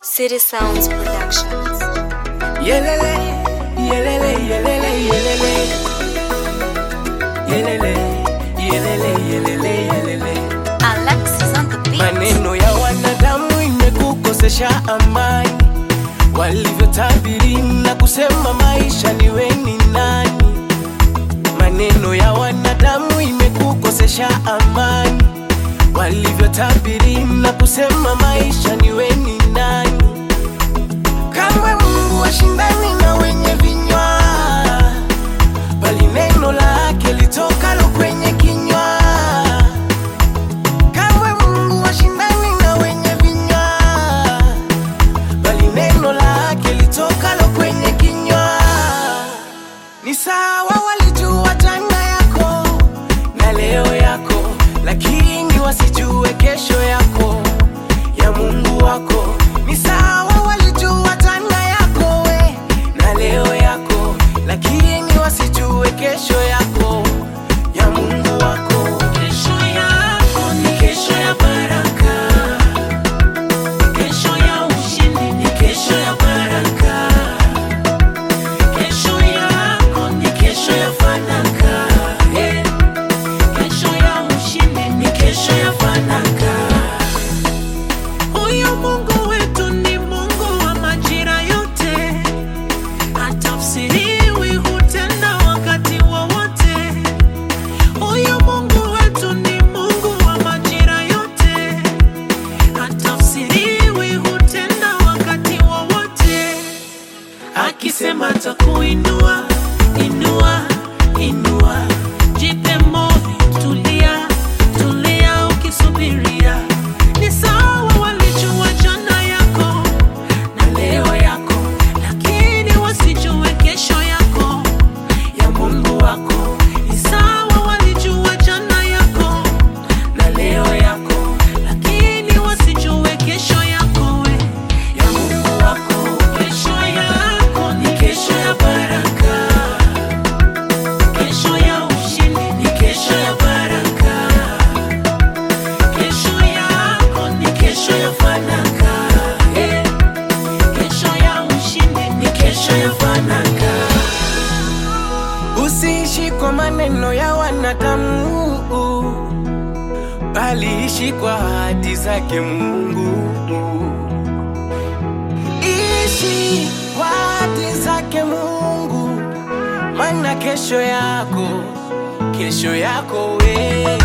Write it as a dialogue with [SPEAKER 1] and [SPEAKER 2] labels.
[SPEAKER 1] City Sounds Productions.
[SPEAKER 2] Yelele, yelele, yelele, yelele. Yelele, yelele, yelele, yelele.
[SPEAKER 1] Alexis on the beat.
[SPEAKER 2] Maneno ya wanadamu imekukosesha amani, walivyotabiri na kusema maisha niwe ni nani. Maneno ya wanadamu imekukosesha amani, walivyotabiri na kusema maisha niwe ni nani. Kamwe Mungu washindani na wenye vinywa, bali neno lake litokalo kwenye kinywa. Kamwe Mungu washindani na wenye vinywa, bali neno lake litokalo kwenye kinywa. Ni sawa walijua jana yako na leo yako, lakini wasijue kesho yako ya Mungu wako. Ni sawa walijua jana yako we na leo yako, lakini wasijue kesho yako ya Mungu wako. Kesho yako ni kesho ya baraka, kesho ya ushindi ni kesho ya baraka. Kesho yako ni kesho ya fanaka, eh. Kesho ya ushindi ni kesho ya fanaka. Huyu Mungu wetu ni Mungu wa majira yote, hatafsiriwi, hutenda wakati wowote. Huyu Mungu wetu ni Mungu wa majira yote, hatafsiriwi, hutenda wakati wowote. Akisema takuinua, inua, inua, jipe moyo, tulia, tulia ukisubiria. Ni sawa walijua jana yako na leo yako, lakini wasijue kesho yako ya Mungu wako. Ni sawa walijua jana yako na leo yako, lakini wasijue kesho yako we ya Mungu wako. Kesho yako ni kesho ya baraka, kesho ya ushindi ni kesho ya baraka, kesho yako ni kesho ya fanaka, eh. kesho ya ushindi ni kesho ya fanaka. Usiishi kwa maneno ya wanadamu, bali ishi kwa ahadi zake Mungu. Ishi kwa ahadi zake Mungu, maana kesho yako, kesho yako wewe